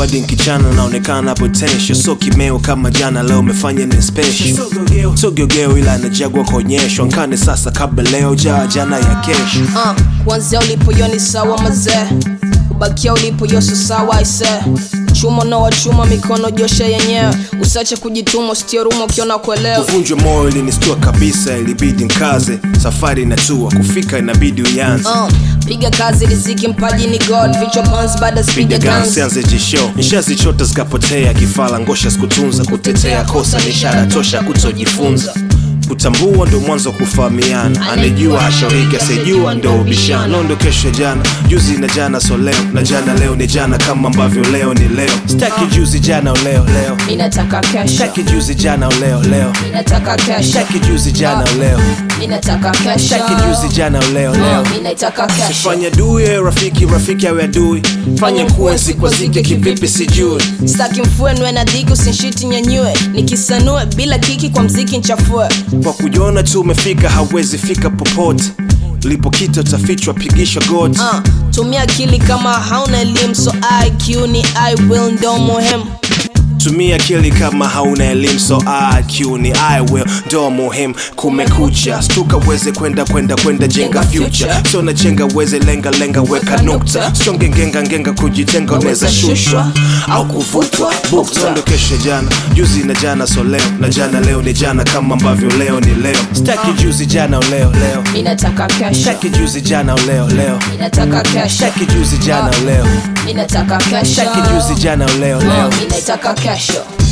hadi nkichana naonekana potential so kimeo kama jana leo umefanya ni special so geugeu ila najagwa kuonyeshwa nkane sasa kabla leo jaa jana ya kesho uh, kuanzia ulipo yo ni sawa mazee kubakia ulipo yoso sawa aise chuma na wachuma mikono josha yenyewe usache kujituma usitie ruma ukiona kuelewa kuvunjwa moyo ilinistua kabisa ilibidi nkaze safari inatua kufika inabidi uyanze uh, piga kazi riziki mpaji ni god vichwa pans baada piga spiga gansi guns anze jisho nishazichota zikapotea kifala ngosha sikutunza kutetea kosa ni ishara tosha kutojifunza kutambua ndo mwanzo wa kufahamiana anejua hashauriki asijua ndo ubishano ndo kesho jana juzi na jana so leo na jana leo ni jana kama ambavyo leo ni leo staki juzi jana leo leo minataka kesho staki juzi jana leo leo minataka kesho staki juzi jana leo minataka kesho staki juzi jana leo leo minataka kesho fanya dui ewe rafiki rafiki awe adui fanya kuwe sikwazike kivipi sijui staki mfue nwe na dhiki usinshiti nyanyue nikisanue bila kiki kwa mziki nchafue kwa kujiona tu umefika hawezi fika popote lipokita utafichwa pigisha goti uh, tumia akili kama hauna elimu so iq ni i will ndo muhimu tumia akili kama hauna elimu so IQ ni I will ndo muhimu kumekucha stuka uweze kwenda kwenda kwenda jenga future so na jenga uweze lenga lenga weka nukta songe ngenga ngenga kujitenga unaweza shushwa au kuvutwa bukta ndo kesho jana juzi na jana so leo na jana leo ni jana kama ambavyo leo ni leo staki juzi jana leo leo minataka kesho staki juzi jana leo leo minataka kesho staki juzi jana leo minataka kesho staki juzi jana leo leo minataka kesho